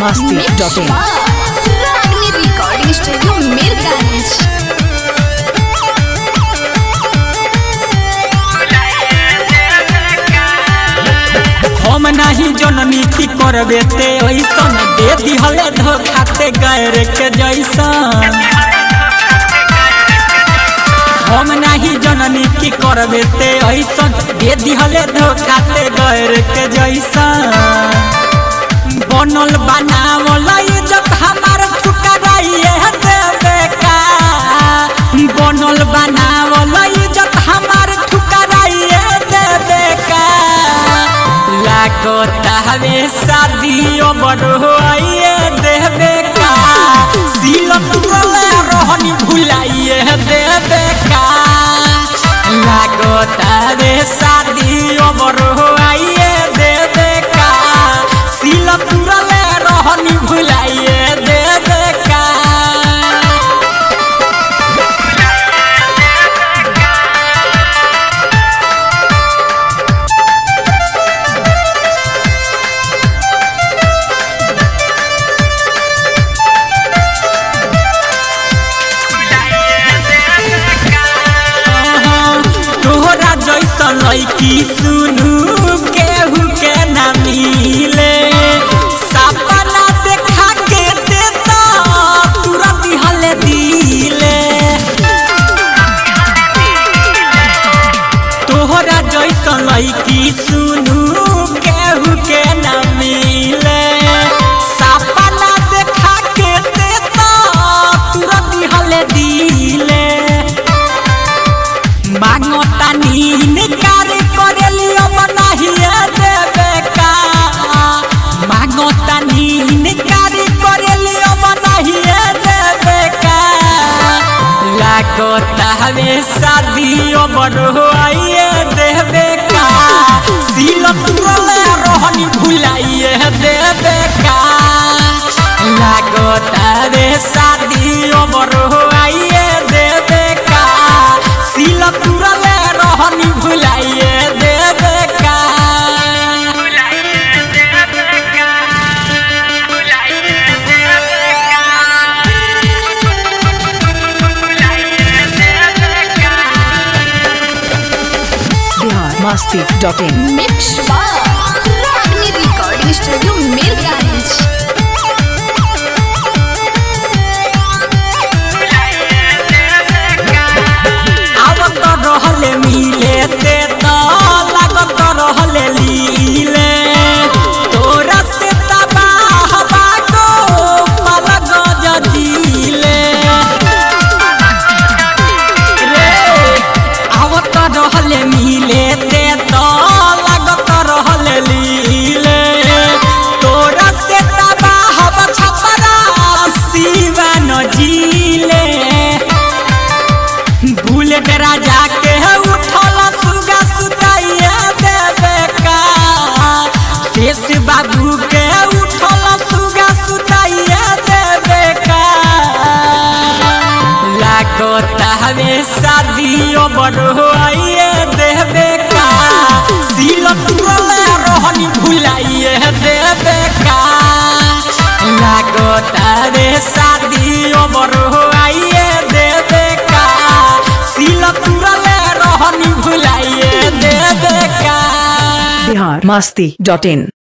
masti dot in. Ragini recording studio Mirganj हम नाही जननी की करबे ते ऐसन दे दिहले धोखा ते गैर के जैसन हम नाही जननी की करबे ते ऐसन दे दिहले धोखा ते गैर के जैसन बनल बनावल इज्जत हमार ठुकराइए देवे का बनल बनावल इज्जत हमार ठुकराइए देवे का लागता हवे शादियों बढ़वाइए देवे का सिलम तुरले रोहनी भुलाइए देवे का लागता हवे शादियों बढ़वाइए देवे का सिलम तुरले रोहनी भुलाइए देवे का तोहरा जैसन लैकी सुनू केहू के ना मिले सपना देखा के देता तुरंत हले दिले तोहरा जैसन लैकी सुनू केहू के ना मिले सपना देखा के देता तुरंत हले दिले मांगता नीन कार्य करेली अब नहीं देवे का मांगता नीन कार्य करेली अब नहीं देवे का लागता हवे शादियों बढ़वाइए देवे का सिलम तुरले रोहनी भुलाइए देवे का लागता हवे शादियों बढ़वाइए देवे का सिला तुरले रोहनी भुलाइए देवे का Bihar masti dot in. Mix Ragini recording studio Mirganj आवत रहले मिले ते तो लागत रहले लीले तोरा से तबाह बागो पलग जजीले रे आवत रहले मिले ते तो लागत रहले लीले तोरा से तबाह बछपरा शिवा न जीले बुलेट राजा के उठल सुगा सुताइया देवे का शेष बाबू के उठल सुगा सुताइया देवे का लागता हवे शादियों बढ़वाइए देवे का सिल तुरले रोहनी भुलाइए देवे का लागता हवे शादियों बढ़वाइए देवे का सिल तुरले रोहनी भुलाइए देवे का Bihar masti dot in.